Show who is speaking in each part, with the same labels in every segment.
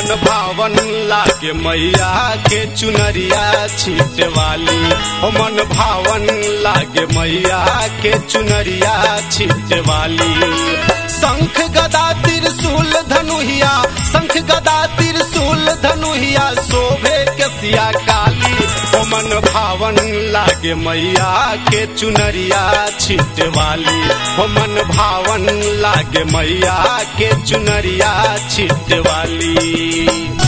Speaker 1: मन भावन लागे मैया के चुनरिया छीटे वाली हो मन भावन लागे मैया के चुनरिया छीटे वाली शंख गदा त्रिशूल धनुहिया शंख गदा त्रिशूल धनुहिया शोभे के सिया काली ओ मन भावन लागे मैया के चुनरिया छीटे वाली ओ मन भावन लागे मैया के चुनरिया छीटे वाली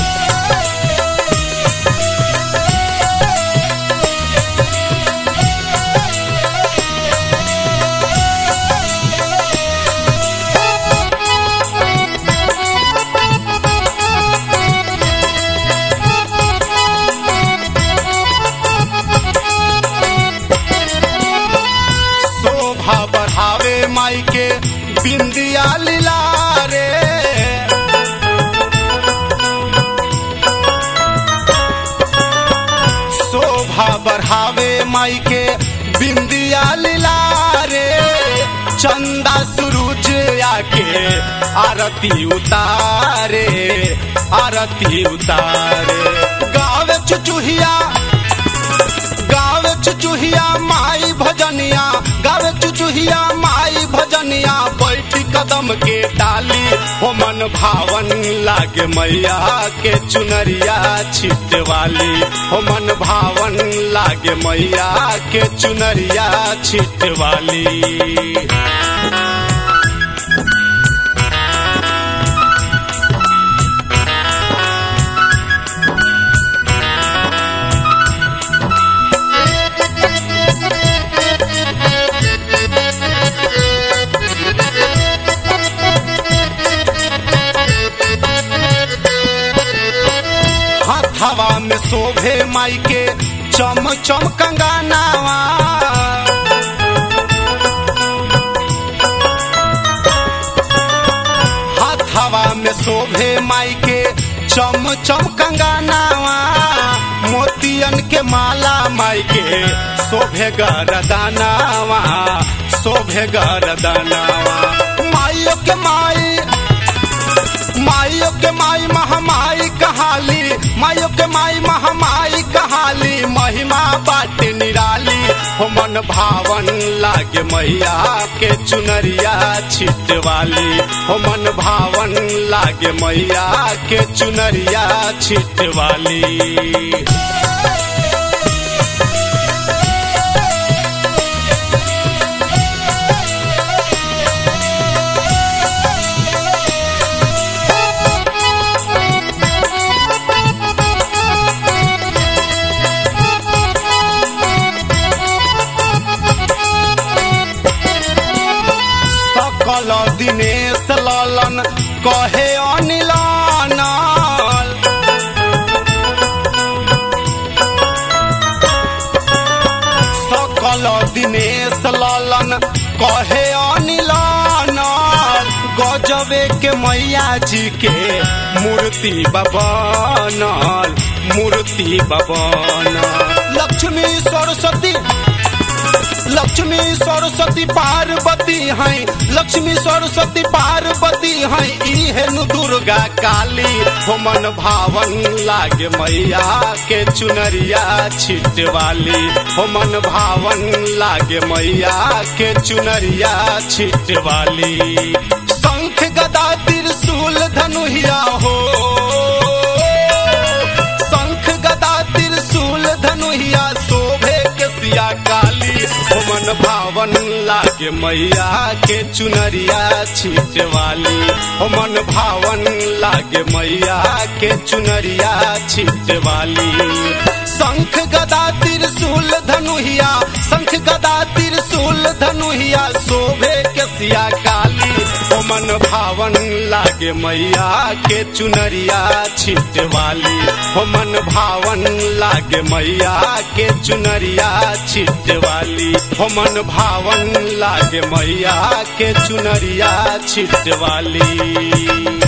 Speaker 1: शोभा बढ़ावे माई के बिंदिया लीला रे शोभा बढ़ावे माई के बिंदिया लीला रे चंदा सूरज आके आरती उतारे आरती उतारे गावे चुचुहिया गावे चुचुहिया माई भजनिया गावे चुचुहिया माई भजनिया बैठी कदम के डाली हो मन भावन लागे मैया के चुनरिया छिटे वाली हो मन भावन लागे मैया के चुनरिया छिटे वाली हवा में शोभे माई के चम चम कंगानावा हाथ हवा में शोभे माई के चम चम कंगानावा मोतियन के माला माई के शोभे गरदानावा शोभे गरदानावा माइयो के माई माइयो के माई महामाई कहाली माइयो के माई महामाई कहाली महिमा बाट निराली हो मन भावन लागे मैया के चुनरिया छिट वाली हो मन भावन लागे मैया के चुनरिया छिट वाली सकल दिनेश ललन कहे अनिलानल सकल दिनेश ललन कहे अनिलानल गजबे के मैया जी के मूर्ति बबनल मूर्ति बबनल लक्ष्मी सरस्वती लक्ष्मी सरस्वती पार्वती हैं लक्ष्मी सरस्वती पार्वती हैं इहेनु दुर्गा काली हो मन भावन लागे मैया के चुनरिया छिट वाली हो मन भावन लागे मैया के चुनरिया छिट वाली शंख गदा त्रिशूल धनुहिया हो शंख गदा त्रिशूल धनुहिया शोभे के सिया काली हो मन भावन लागे मैया के चुनरिया छीट वाली हो मन भावन लागे मैया के चुनरिया छीट वाली शंख गदा त्रिशूल धनुहिया शंख गदा त्रिशूल धनुहिया शोभे के सिया काली हो मन भावन लागे मैया के चुनरिया छिट वाली हो मन भावन लागे मैया के चुनरिया छिट वाली हो मन भावन लागे मैया के चुनरिया छिट वाली